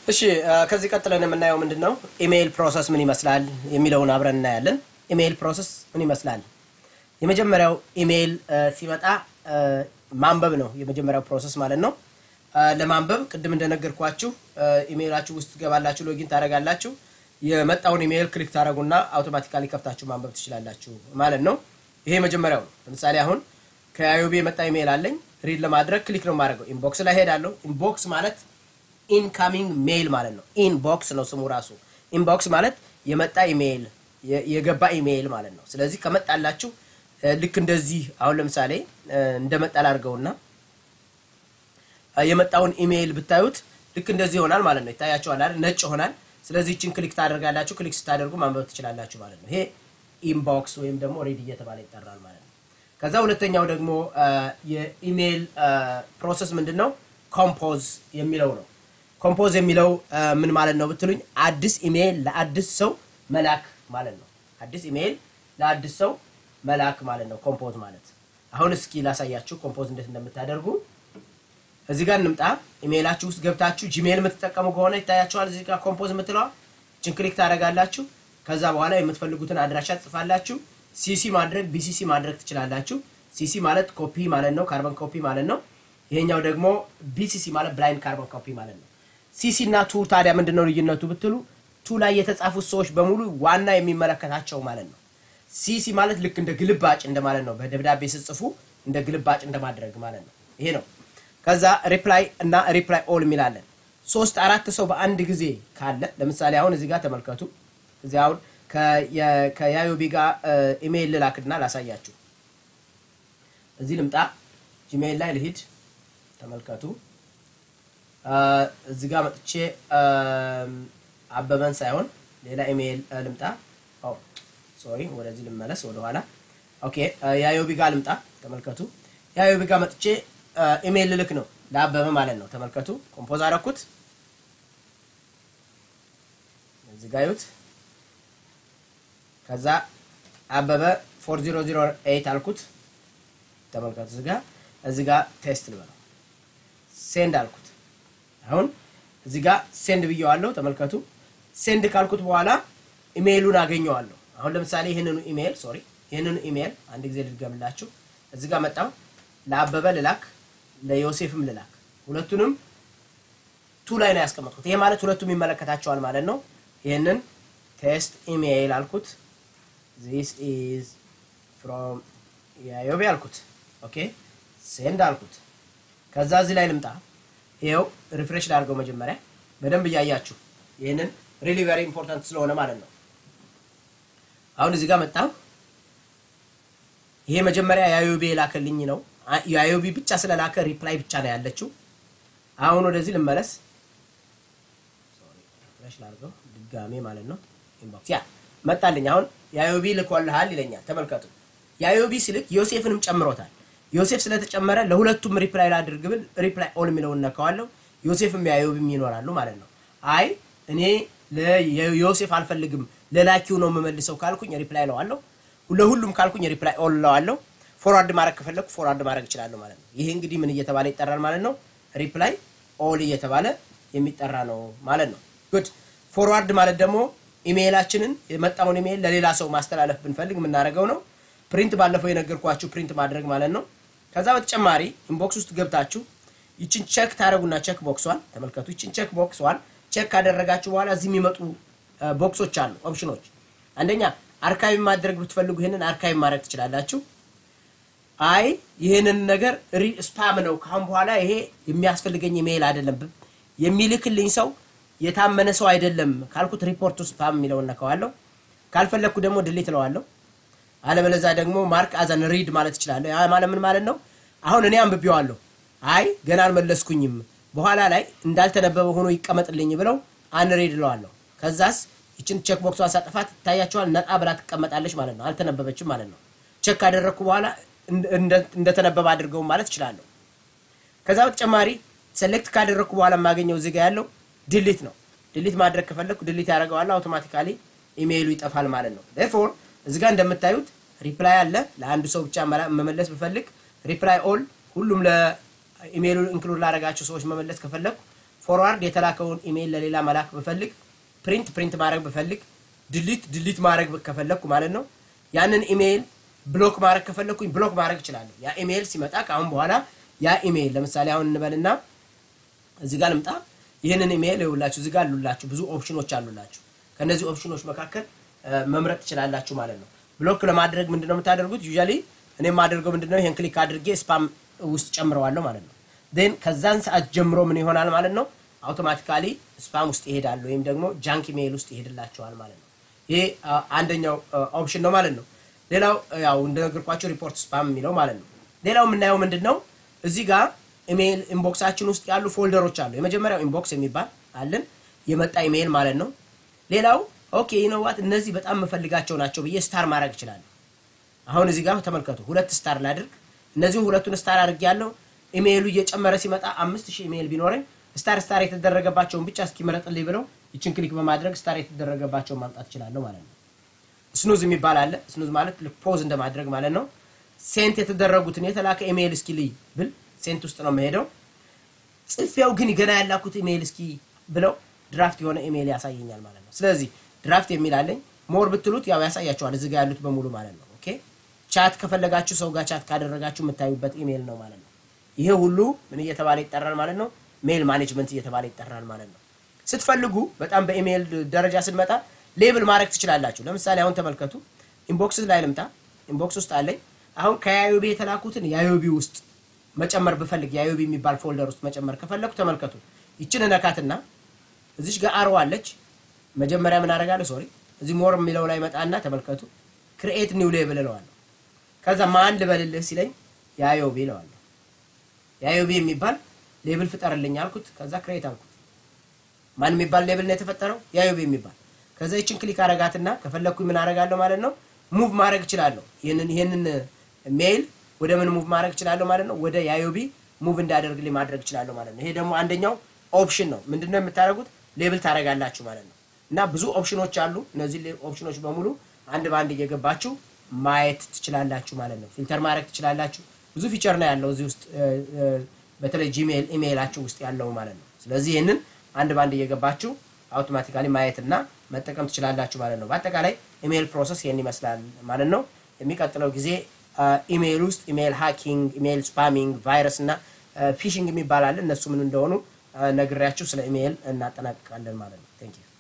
እሺ ከዚህ ቀጥለን የምናየው ምንድን ነው ኢሜይል ፕሮሰስ ምን ይመስላል የሚለውን አብረን እናያለን። ኢሜይል ፕሮሰስ ምን ይመስላል? የመጀመሪያው ኢሜይል ሲመጣ ማንበብ ነው የመጀመሪያው ፕሮሰስ ማለት ነው። ለማንበብ ቅድም እንደነገርኳችሁ ኢሜይላችሁ ውስጥ ትገባላችሁ፣ ሎጊን ታደርጋላችሁ። የመጣውን ኢሜይል ክሊክ ታደረጉና አውቶማቲካሊ ከፍታችሁ ማንበብ ትችላላችሁ ማለት ነው። ይሄ መጀመሪያው ነው። ለምሳሌ አሁን ከአዮቤ የመጣ ኢሜይል አለኝ። ሪድ ለማድረግ ክሊክ ነው የማደርገው። ኢንቦክስ ላይ ሄዳለሁ። ኢንቦክስ ማለት ኢንካሚንግ ሜይል ማለት ነው። ኢንቦክስ ነው ስሙ ራሱ። ኢንቦክስ ማለት የመጣ ኢሜይል የገባ ኢሜይል ማለት ነው። ስለዚህ ከመጣላችሁ ልክ እንደዚህ አሁን ለምሳሌ እንደመጣ ላድርገውና የመጣውን ኢሜይል ብታዩት ልክ እንደዚህ ይሆናል ማለት ነው። ይታያችኋል አይደል? ነጭ ይሆናል። ስለዚህ ይችን ክሊክ ታደርጋላችሁ። ክሊክ ስታደርጉ ማንበብ ትችላላችሁ ማለት ነው። ይሄ ኢንቦክስ ወይም ደግሞ ሬድ እየተባለ ይጠራል ማለት ነው። ከዛ ሁለተኛው ደግሞ የኢሜይል ፕሮሰስ ምንድን ነው? ኮምፖዝ የሚለው ነው። ኮምፖዝ የሚለው ምን ማለት ነው ብትሉኝ፣ አዲስ ኢሜይል ለአዲስ ሰው መላክ ማለት ነው። አዲስ ኢሜይል ለአዲስ ሰው መላክ ማለት ነው ኮምፖዝ ማለት። አሁን እስኪ ላሳያችሁ ኮምፖዝ እንዴት እንደምታደርጉ። እዚህ ጋር እንምጣ። ኢሜይላችሁ ውስጥ ገብታችሁ ጂሜይል የምትጠቀሙ ከሆነ ይታያችኋል። እዚህ ጋር ኮምፖዝ የምትለዋ ችን ክሊክ ታደርጋላችሁ። ከዛ በኋላ የምትፈልጉትን አድራሻ ትጽፋላችሁ። ሲሲ ማድረግ ቢሲሲ ማድረግ ትችላላችሁ። ሲሲ ማለት ኮፒ ማለት ነው፣ ካርበን ኮፒ ማለት ነው። ይሄኛው ደግሞ ቢሲሲ ማለት ብላይንድ ካርበን ኮፒ ማለት ነው። ሲሲ እና ቱ ታዲያ ምንድን ነው ልዩነቱ ብትሉ ቱ ላይ የተጻፉት ሰዎች በሙሉ ዋና የሚመለከታቸው ማለት ነው። ሲሲ ማለት ልክ እንደ ግልባጭ እንደማለት ነው። በደብዳቤ ስጽፉ እንደ ግልባጭ እንደማድረግ ማለት ነው። ይሄ ነው። ከዛ ሪፕላይ እና ሪፕላይ ኦል የሚላለን ሶስት አራት ሰው በአንድ ጊዜ ካለ ለምሳሌ አሁን እዚህ ጋር ተመልከቱ። እዚህ አሁን ከያዮቢ ጋር ኢሜይል ልላክና ላሳያችሁ። እዚህ ልምጣ፣ ጂሜይል ላይ ልሂድ። ተመልከቱ። እዚህ ጋር መጥቼ አበበን ሳይሆን ሌላ ኢሜይል ልምጣ። ሶሪ፣ ወደዚህ ልመለስ ወደኋላ። ኦኬ፣ የአዮቢ ጋር ልምጣ። ተመልከቱ፣ የአዮቢ ጋር መጥቼ ኢሜይል ልልክ ነው ለአበበ ማለት ነው። ተመልከቱ፣ ኮምፖዝ አደረኩት። እዚህ ጋር ይዩት። ከዛ አበበ 4008 አልኩት። ተመልከቱ፣ እዚህ ጋር እዚህ ጋር ቴስት ልበለው ሴንድ አልኩት። አሁን እዚህ ጋር ሴንድ ብየዋለሁ። ተመልከቱ ሴንድ ካልኩት በኋላ ኢሜይሉን አገኘዋለሁ። አሁን ለምሳሌ ይህንኑ ኢሜይል ሶሪ፣ ይህንኑ ኢሜይል አንድ ጊዜ ልድገምላችሁ። እዚህ ጋር መጣው ለአበበ ልላክ፣ ለዮሴፍም ልላክ። ሁለቱንም ቱ ላይ ነው ያስቀመጥኩት። ይሄ ማለት ሁለቱም ይመለከታቸዋል ማለት ነው። ይህንን ቴስት ኢሜይል አልኩት። ዚስ ኢዝ ፍሮም ያዮቤ አልኩት። ኦኬ ሴንድ አልኩት። ከዛ እዚህ ላይ ልምጣ። ይኸው ሪፍሬሽ ላድርገው መጀመሪያ በደንብ እያያችሁ ይህንን ሪሊ ቨሪ ኢምፖርታንት ስለሆነ ማለት ነው። አሁን እዚህ ጋር መጣሁ። ይሄ መጀመሪያ የአዮቢ የላከልኝ ነው። የአዮቢ ብቻ ስለላከ ሪፕላይ ብቻ ነው ያለችው። አሁን ወደዚህ ልመለስ። ሪፍሬሽ ላድርገው ድጋሜ ማለት ነው። ኢንቦክስ ያ መጣልኝ። አሁን የአዮቢ ልኮልሃል ይለኛል። ተመልከቱ። የአዮቢ ስልክ ዮሴፍንም ጨምሮታል። ዮሴፍ ስለተጨመረ ለሁለቱም ሪፕላይ ላድርግ ብል ሪፕላይ ኦል የሚለውን ነካዋለሁ። ዮሴፍም የአዮብም ይኖራሉ ማለት ነው። አይ እኔ ለዮሴፍ አልፈልግም ለላኪው ነው የምመልሰው ካልኩኝ ሪፕላይ እለዋለሁ። ለሁሉም ካልኩኝ ሪፕላይ ኦል እለዋለሁ። ፎርዋርድ ማድረግ ከፈለኩ ፎርዋርድ ማድረግ እችላለሁ ማለት ነው። ይሄ እንግዲህ ምን እየተባለ ይጠራል ማለት ነው? ሪፕላይ ኦል እየተባለ የሚጠራ ነው ማለት ነው። ጉድ ፎርዋርድ ማለት ደግሞ ኢሜይላችንን የመጣውን ኢሜይል ለሌላ ሰው ማስተላለፍ ብንፈልግ የምናደርገው ነው። ፕሪንት ባለፈው የነገርኳችሁ ፕሪንት ማድረግ ማለት ነው። ከዛ በተጨማሪ ኢንቦክስ ውስጥ ገብታችሁ ይችን ቼክ ታደረጉና ቼክ ቦክሷን ተመልከቱ። ይችን ቼክ ቦክሷን ቼክ ካደረጋችሁ በኋላ እዚህ የሚመጡ ቦክሶች አሉ፣ ኦፕሽኖች። አንደኛ አርካይቭ ማድረግ ብትፈልጉ ይህንን አርካይቭ ማድረግ ትችላላችሁ። አይ ይህንን ነገር ስፓም ነው ካሁን በኋላ ይሄ የሚያስፈልገኝ ኢሜይል አይደለም የሚልክልኝ ሰው የታመነ ሰው አይደለም ካልኩት ሪፖርቱ ስፓም የሚለውን ነካዋለሁ። ካልፈለግኩ ደግሞ ድሌት እለዋለሁ። አለበለዛ ደግሞ ማርክ አዘን ሪድ ማለት እችላለሁ። ያ ማለት ምን ማለት ነው? አሁን እኔ አንብቤዋለሁ፣ አይ ገና አልመለስኩኝም፣ በኋላ ላይ እንዳልተነበበ ሆኖ ይቀመጥልኝ ብለው አንሪድ እለዋለሁ። ከዛስ ይችን ቼክ ቦክሷን ሳጠፋት ይታያቸዋል፣ ነጣ ብላ ትቀመጣለች ማለት ነው። አልተነበበችም ማለት ነው። ቼክ ካደረግኩ በኋላ እንደተነበበ አድርገው ማለት እችላለሁ። ከዛ በተጨማሪ ሴሌክት ካደረግኩ በኋላ የማገኘው እዚህ ጋ ያለው ድሊት ነው። ድሊት ማድረግ ከፈለግኩ ድሊት ያደርገዋል፣ አውቶማቲካሊ ኢሜይሉ ይጠፋል ማለት ነው። ፎር እዚህ ጋር እንደምታዩት ሪፕላይ አለ። ለአንድ ሰው ብቻ መመለስ ብፈልግ ሪፕላይ ኦል፣ ሁሉም ለኢሜይሉ ኢንክሉድ ላደረጋቸው ሰዎች መመለስ ከፈለግኩ ፎርዋርድ የተላከውን ኢሜይል ለሌላ መላክ ብፈልግ፣ ፕሪንት ፕሪንት ማድረግ ብፈልግ፣ ድሊት ድሊት ማድረግ ከፈለግኩ ማለት ነው ያንን ኢሜይል ብሎክ ማድረግ ከፈለግኩኝ ብሎክ ማድረግ እችላለሁ። ያ ኢሜይል ሲመጣ ከአሁን በኋላ ያ ኢሜይል ለምሳሌ አሁን እንበልና እዚህ ጋር ልምጣ። ይህንን ኢሜይል ይኸውላችሁ እዚህ ጋር አሉላችሁ ብዙ ኦፕሽኖች አሉላችሁ። ከነዚህ ኦፕሽኖች መካከል መምረጥ ትችላላችሁ ማለት ነው። ብሎክ ለማድረግ ምንድነው የምታደርጉት? ዩዥያሊ እኔ የማደርገው ምንድነው ይሄን ክሊክ አድርጌ ስፓም ውስጥ ጨምረዋለሁ ማለት ነው። ዜን ከዛን ሰዓት ጀምሮ ምን ይሆናል ማለት ነው አውቶማቲካሊ ስፓም ውስጥ ይሄዳል ወይም ደግሞ ጃንክ ኢሜይል ውስጥ ይሄድላቸዋል ማለት ነው። ይሄ አንደኛው ኦፕሽን ነው ማለት ነው። ሌላው ያው እንደነገርኳቸው ሪፖርት ስፓም የሚለው ማለት ነው። ሌላው የምናየው ምንድን ነው እዚህ ጋር ኢሜይል ኢንቦክሳችን ውስጥ ያሉ ፎልደሮች አሉ። የመጀመሪያው ኢንቦክስ የሚባል አለን የመጣ ኢሜይል ማለት ነው። ሌላው ኦኬ ይነዋት እነዚህ በጣም የምፈልጋቸው ናቸው ብዬ ስታር ማድረግ እችላለሁ። አሁን እዚህ ጋር ተመልከቱ፣ ሁለት ስታር ላድርግ። እነዚሁ ሁለቱን ስታር አድርግ ያለው ኢሜይሉ እየጨመረ ሲመጣ አምስት ሺህ ኢሜይል ቢኖረኝ ስታር ስታር የተደረገባቸውን ብቻ እስኪመረጥልኝ ብለው ይችን ክሊክ በማድረግ ስታር የተደረገባቸውን ማምጣት እችላለሁ ማለት ነው። ስኑዝ የሚባል አለ። ስኑዝ ማለት ፖዝ እንደማድረግ ማለት ነው። ሴንት የተደረጉትን የተላከ ኢሜይል እስኪ ልይ ብል ሴንት ውስጥ ነው የምሄደው። ጽፌው ግን ገና ያላኩት ኢሜይል እስኪ ብለው ድራፍት የሆነ ኢሜይል ያሳየኛል ማለት ነው። ስለዚህ ድራፍት የሚል አለኝ። ሞር ብትሉት ያው ያሳያቸዋል እዚህ ጋር ያሉት በሙሉ ማለት ነው። ኦኬ ቻት ከፈለጋችሁ ሰው ጋር ቻት ካደረጋችሁ የምታዩበት ኢሜይል ነው ማለት ነው። ይሄ ሁሉ ምን እየተባለ ይጠራል ማለት ነው? ሜል ማኔጅመንት እየተባለ ይጠራል ማለት ነው። ስትፈልጉ በጣም በኢሜይል ደረጃ ስንመጣ ሌብል ማድረግ ትችላላችሁ። ለምሳሌ አሁን ተመልከቱ፣ ኢንቦክስ ላይ ልምጣ። ኢንቦክስ ውስጥ አለኝ። አሁን ከያዮቢ የተላኩትን ያዮቢ ውስጥ መጨመር ብፈልግ ያዮቢ የሚባል ፎልደር ውስጥ መጨመር ከፈለኩ ተመልከቱ፣ ይችን እነካትና እዚች ጋር አርዋ አለች። መጀመሪያ ምን አደርጋለሁ? ሶሪ እዚህ ሞር የሚለው ላይ መጣና ተመልከቱ፣ ክሪኤት ኒው ሌብል እለዋለሁ። ከዛ ማን ልበልልህ ሲለኝ ያዮቢ እለዋለሁ። ያዮቢ የሚባል ሌብል ፍጠርልኝ አልኩት። ከዛ ክሬት አልኩት። ማን የሚባል ሌብል ነው የተፈጠረው? ያዮቢ የሚባል ከዛ ይችን ክሊክ አረጋትና ከፈለግኩኝ ምን አረጋለሁ ማለት ነው ሙቭ ማድረግ እችላለሁ። ይህንን ይህንን ሜይል ወደ ምን ሙቭ ማድረግ እችላለሁ ማለት ነው ወደ ያዮቢ ሙቭ እንዳደርግልኝ ማድረግ እችላለሁ ማለት ነው። ይሄ ደግሞ አንደኛው ኦፕሽን ነው። ምንድነው የምታደርጉት? ሌብል ታደርጋላችሁ ማለት ነው። እና ብዙ ኦፕሽኖች አሉ። እነዚህ ኦፕሽኖች በሙሉ አንድ በአንድ እየገባችሁ ማየት ትችላላችሁ ማለት ነው። ፊልተር ማድረግ ትችላላችሁ። ብዙ ፊቸር ነው ያለው እዚህ ውስጥ በተለይ ጂሜል ኢሜይላችሁ ውስጥ ያለው ማለት ነው። ስለዚህ ይህንን አንድ በአንድ እየገባችሁ አውቶማቲካሊ ማየትና መጠቀም ትችላላችሁ ማለት ነው። በአጠቃላይ ኢሜይል ፕሮሰስ ይህን ይመስላል ማለት ነው። የሚቀጥለው ጊዜ ኢሜይል ውስጥ ኢሜይል ሃኪንግ፣ ኢሜይል ስፓሚንግ፣ ቫይረስ እና ፊሽንግ የሚባል አለ። እነሱ ምን እንደሆኑ ነግሬያችሁ ስለ ኢሜይል እናጠናቅቃለን ማለት ነው። ቴንክ ዩ